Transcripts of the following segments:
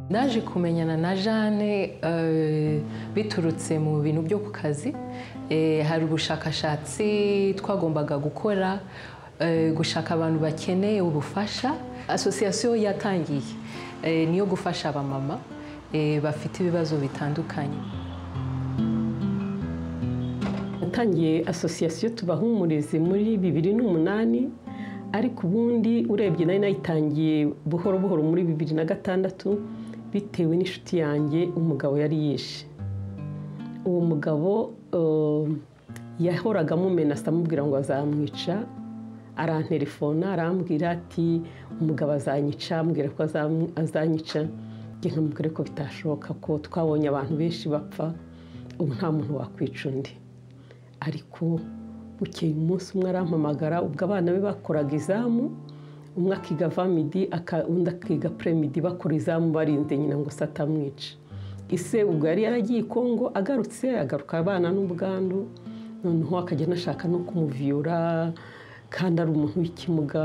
naje kumenyana na jane eh, biturutse mu bintu byo ku kazi Eh, hari ubushakashatsi twagombaga gukora eh, gushaka abantu bakeneye ubufasha asosiyasiyo yatangiye eh, niyo gufasha abamama eh, bafite ibibazo bitandukanye natangiye asosiyasiyo tubahumurize muri bibiri n'umunani ariko ubundi urebye nari nayitangiye buhoro buhoro muri bibiri na gatandatu bitewe n'inshuti yanjye umugabo yari yishe uwo mugabo eh, yahoraga amumenasa amubwira ngo azamwica arantelefona arambwira ati umugabo azanyica ambwira ko azam- azanyica njye nkamubwira ko bitashoboka ko twabonye abantu benshi bapfa ubu nta muntu wakwica undi ariko bukeye umunsi umwe arampamagara ubwo abana be bakoraga izamu umwe akiga vamidi aka- undi akiga premidi bakora izamu barinze nyina ngo se atamwica ise ubwo yari yaragiye i kongo agarutse agaruka abana n'ubwandu noneho akajya anashaka no kumuviyura kandi ari umuntu w'ikimuga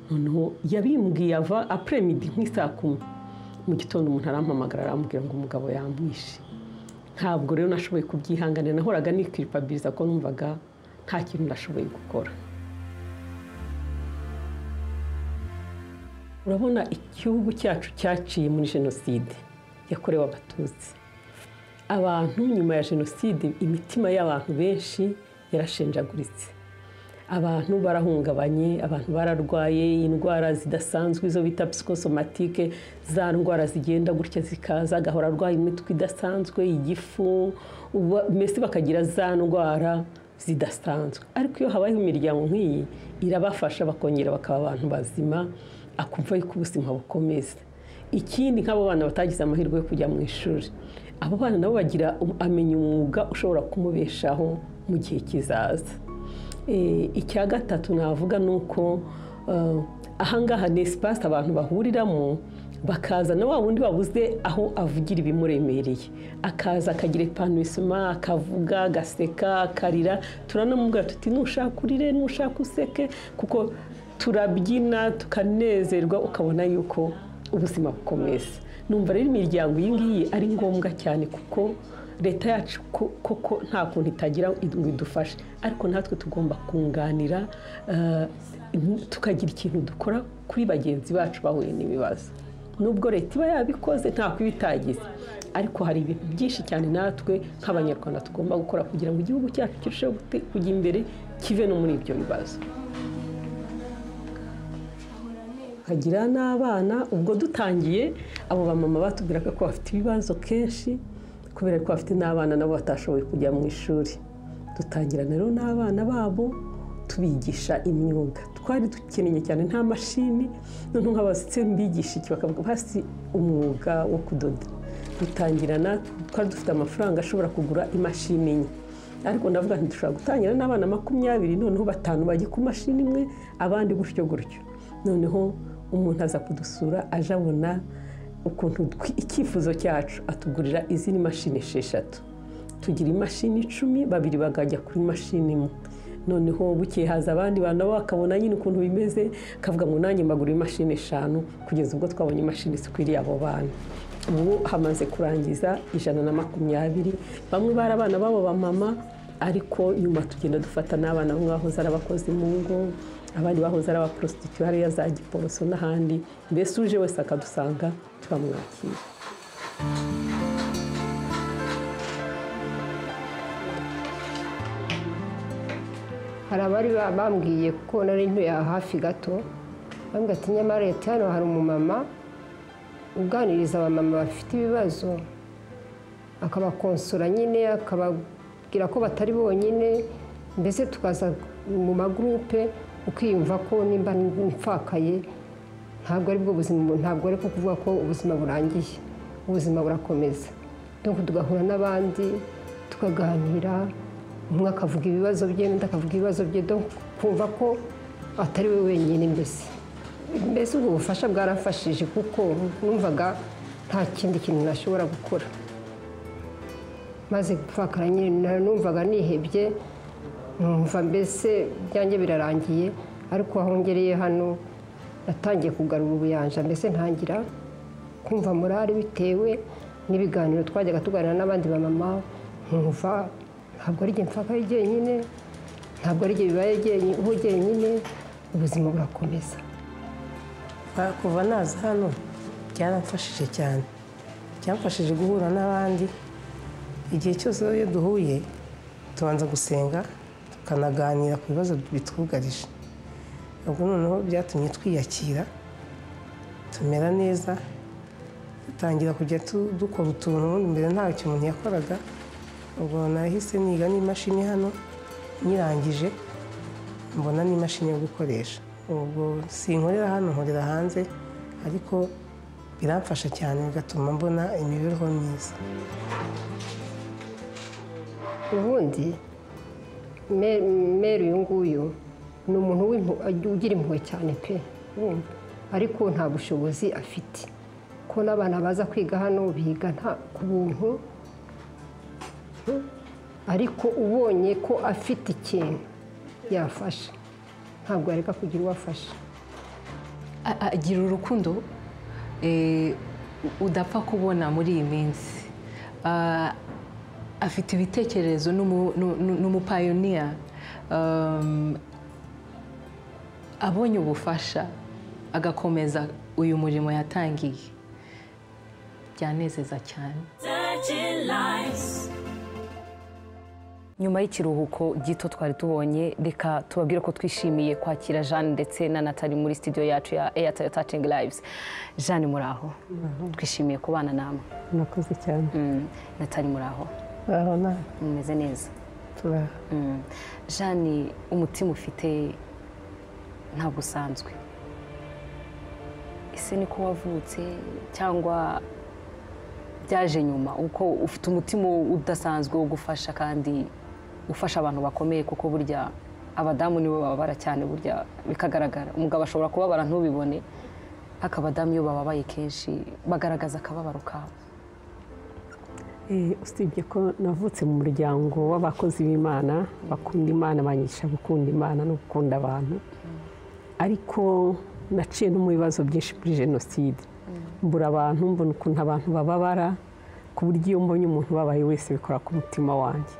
noneho yabimbwiye ava apremidi nk'isaa kumi mu gitondo umuntu arampamagara arambwira ngo umugabo yamwishe ntabwo rero nashoboye kubyihanganira nahoraga nikiripabiriza ko numvaga nta kintu nashoboye gukora urabona igihugu cyacu cyaciye muri jenoside yakorewe abatutsi abantu nyuma ya jenoside imitima y'abantu benshi yarashenjaguritse abantu barahungabanye abantu bararwaye indwara zidasanzwe izo bita psikosomatike za ndwara zigenda gutya zikaza agahora arwaye imitwe idasanzwe igifu uba- mbese bakagira za ndwara zidasanzwe ariko iyo habayeho imiryango nk'iyi irabafasha bakongera bakaba abantu bazima akumva yuko ubuzima bukomeza ikindi nk'abo bana batagize amahirwe yo kujya mu ishuri abo bana nabo bagira um- amenya umwuga ushobora kumubeshaho mu gihe kizaza Eh, icya gatatu navuga ni uko eh, ahangaha ni esipasi abantu bahuriramo bakaza na wa wundi babuze aho avugira ibimuremereye akaza akagira epanisima akavuga agaseka akarira turanamubwira tuti nushaka urire nushaka useke kuko turabyina tukanezerwa ukabona yuko ubuzima bukomeza numva rero imiryango iyi ngiyi ari ngombwa cyane kuko leta yacu ko- koko nta kuntu itagira ngo idufashe ariko natwe tugomba kunganira eh, tukagira ikintu dukora kuri bagenzi bacu bahuye n'ibibazo nubwo leta iba yabikoze nta kuba itagize ariko hari ibintu byinshi cyane natwe nk'abanyarwanda tugomba gukora kugira ngo igihugu cyacu kirusheho gute- kujya imbere kive no muri ibyo bibazo ukagira n'abana ubwo dutangiye abo bamama batubwiraga ko bafite ibibazo kenshi kubera ko bafite n'abana nabo batashoboye kujya mu ishuri dutangirana rero n'abana babo tubigisha imyuga twari dukeneye cyane nta mashini noneho nk'abasitse mbigisha iki bakavuga hasi umwuga wo kudoda dutangirana twari dufite amafaranga ashobora kugura imashini enye ariko ndavuga nti dushobora gutangira n'abana makumyabiri noneho batanu bajya ku mashini imwe abandi gutyo gutyo noneho umuntu aza kudusura aje abona ukuntu twi- icyifuzo cyacu atugurira izindi mashini esheshatu tugira imashini icumi babiri bakajya kuri mashini imwe noneho bukeye haza abandi bantu nabo bakabona nyine ukuntu bimeze akavuga ngo nanjye mbagura imashini eshanu kugeza ubwo twabonye imashini zikwiriye abo bana ubu hamaze kurangiza ijana na makumyabiri bamwe bari abana babo bamama ariko nyuma tugenda dufata n'abana bamwe bahoze ari abakozi mu ngo abandi bahoze ari abaporositityu hariya za giporoso n'ahandi mbese uje wese akadusanga turamwakira hari abari ba- bambwiye kuko nari ntuye aha hafi gato bambwira ati nyamara leta hano hari umumama uganiriza abamama bafite ibibazo akabakonsora nyine akababwira ko batari bonyine mbese tukaza mu magurupe ukiyumva ko nimba mfakaye ntabwo ari bwo buzima ntabwo ari ko kuvuga ko ubuzima burangiye ubuzima burakomeza donc tugahura n'abandi tukaganira umwe akavuga ibibazo bye undi akavuga ibibazo bye donc kumva ko atari we wenyine mbese mbese ubwo bufasha bwarafashije kuko numvaga nta kindi kintu nashobora gukora maze gupfakara nyine na- numvaga nihebye numva mbese byanjye birarangiye ariko aho ngereye hano natangiye kugarura ubuyanja mbese ntangira kumva morale bitewe n'ibiganiro twajyaga tuganira n'abandi bamama nkumva ntabwo ari igihe mfakaye jyenyine ntabwo ari igihe bibaye jyenyine- ubu jyenyine ubuzima burakomeza Ah, kuva naza hano byaramfashije cyane byamfashije guhura n'abandi igihe cyose iyo duhuye tubanza gusenga tukanaganira ku bibazo bitwugarije ubwo noneho byatumye twiyakira tumera neza dutangira kujya tu- dukora utuntu ubundi mbere ntacyo umuntu yakoraga ubwo nahise niga n'imashini hano nyirangije mbona n'imashini yo gukoresha ubwo sinkorera hano nkorera hanze ariko biramfasha cyane bigatuma mbona imibereho myiza ubundi me- meri uyu nguyu ni umuntu w'impu- ugira impuhwe cyane pe wumva ariko nta bushobozi afite ko n'abana baza kwiga hano biga nta ku buntu hmm? ariko ubonye ko afite ikintu yafasha ntabwo yareka kugira uwo afasha A- a- agira urukundo eh, udapfa kubona muri iyi minsi Ah, afite ibitekerezo ni umu- ni- ni- ni umupayoniya Um, abonye ubufasha agakomeza uyu murimo yatangiye byanezeza cyane nyuma y'ikiruhuko gito twari tubonye reka tubabwire ko twishimiye kwakira jeanne ndetse na natali muri studio yacu ya airtel touching lives jeanne muraho twishimiye kubana namwe murakoze cyane Mm, natali muraho urabona mumeze neza turaha Mm. jeanne umutima ufite ntabwo usanzwe ese niko wavutse cyangwa byaje nyuma uko ufite umutima udasanzwe wo gufasha kandi ufasha abantu bakomeye kuko burya abadamu nibo bababara cyane burya bikagaragara umugabo ashobora kubabara ntubibone ariko abadamu iyo bababaye kenshi bagaragaza akababaro kabo Eh, usibye ko navutse mu muryango w'abakozi b'imana bakunda imana banyigisha gukunda imana no gukunda abantu ariko naciye no mu bibazo byinshi muri jenoside mbura abantu mbona ukuntu abantu bababara ku buryo iyo mbonye umuntu ubabaye wese bikora ku mutima wanjye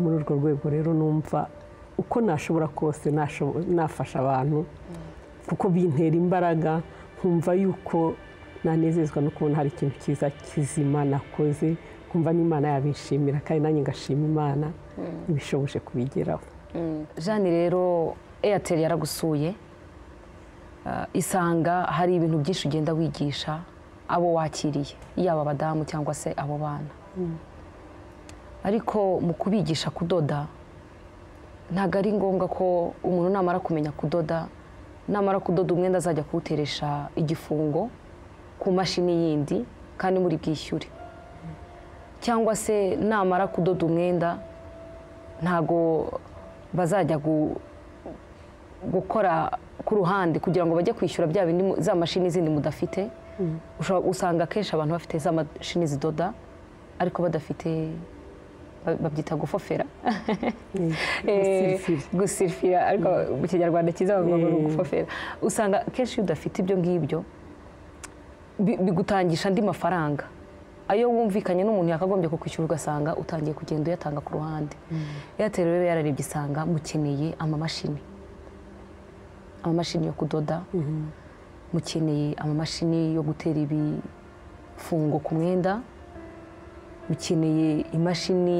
muri urwo rwego rero numva uko nashobora kose nashobo- nafasha abantu kuko bintera imbaraga nkumva yuko nanezezwa no kubona hari ikintu cyiza kizima nakoze nkumva n'imana yabishimira kandi nanjye ngashima imana ibishoboshe kubigeraho jeanne rero airtel yaragusuye Ah, isanga hari ibintu byinshi ugenda wigisha abo wakiriye yaba abadamu cyangwa se abo bana ariko mu kubigisha kudoda ntabwo ari ngombwa ko umuntu namara kumenya kudoda namara kudoda umwenda azajya kuwuteresha igifungo ku mashini yindi kandi muri bwishyure cyangwa se namara kudoda umwenda ntabwo bazajya gu- gukora ku ruhande kugira ngo bajye kwishyura bya bindi mu- za mashini zindi mudafite Ushobora- usanga akenshi abantu bafite za mashini zidoda ariko badafite ba- babyita gufofera Eh, gusirifira ariko mu kinyarwanda cyiza bavuga ngo ni ugufofera usanga akenshi iyo udafite ibyo ngibyo bi- bigutangisha andi mafaranga ayo wumvikanye n'umuntu yakagombye kukwishyura ugasanga utangiye kugenda uyatanga ku ruhande airtel rero yararebye isanga mukeneye amamashini amamashini yo kudoda mukeneye amamashini yo gutera ibifungo ku mwenda mukeneye imashini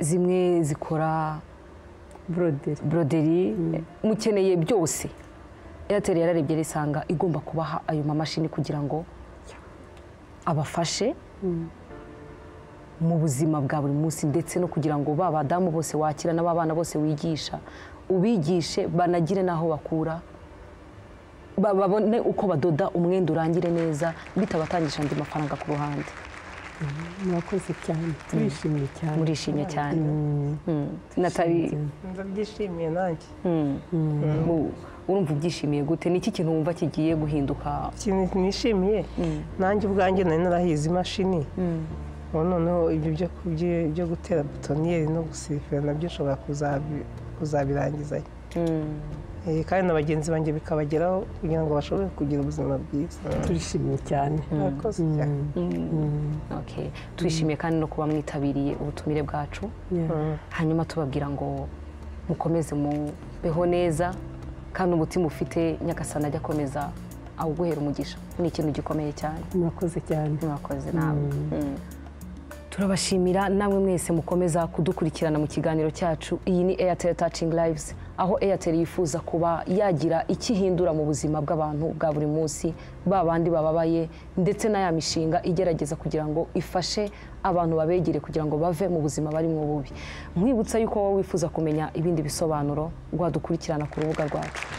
zimwe zikora buroderi broderi mukeneye byose airtel yararebye risanga igomba kubaha ayo mamashini kugira ngo abafashe mu buzima bwa buri munsi ndetse no kugira ngo ba badamu bose wakira n'aba bana bose wigisha ubigishe banagire n'aho bakura ba- babone uko badoda umwenda urangire neza bitabatangisha andi mafaranga ku ruhande murakoze cyane turishimye cyane murishimye cyane Mm. natali ndabyishimiye nanjye Mu- urumva ubyishimiye gute ni iki kintu wumva kigiye guhinduka ikintu nishimiye nanjye ubwanjye nari narahize imashini ubu noneho ibyo byo kubyi- byo gutera butoniyeri no gusirifira nabyo nshobora kuzabi- kuzabirangiza Eh, kandi na bagenzi banjye bikabageraho kugira ngo bashobore kugira ubuzima bwiza turishimye cyane Murakoze cyane. Okay. twishimiye kandi no kuba mwitabiriye ubutumire bwacu Yeah. hanyuma tubabwira ngo mukomeze mubeho neza kandi umutima ufite nyagasana ajya akomeza awuguhera umugisha ni ikintu gikomeye cyane murakoze cyane mwakoze nawe Mm. turabashimira namwe mwese mukomeza kudukurikirana mu kiganiro cyacu iyi ni airtel touching lives aho airtel yifuza kuba yagira icyo ihindura mu buzima bw'abantu bwa buri munsi ba bandi bababaye ndetse na ya mishinga igerageza kugira ngo ifashe abantu babegere kugira ngo bave mu buzima barimo bubi mwibutsa yuko wowe wifuza kumenya ibindi bisobanuro rwadukurikirana ku rubuga rwacu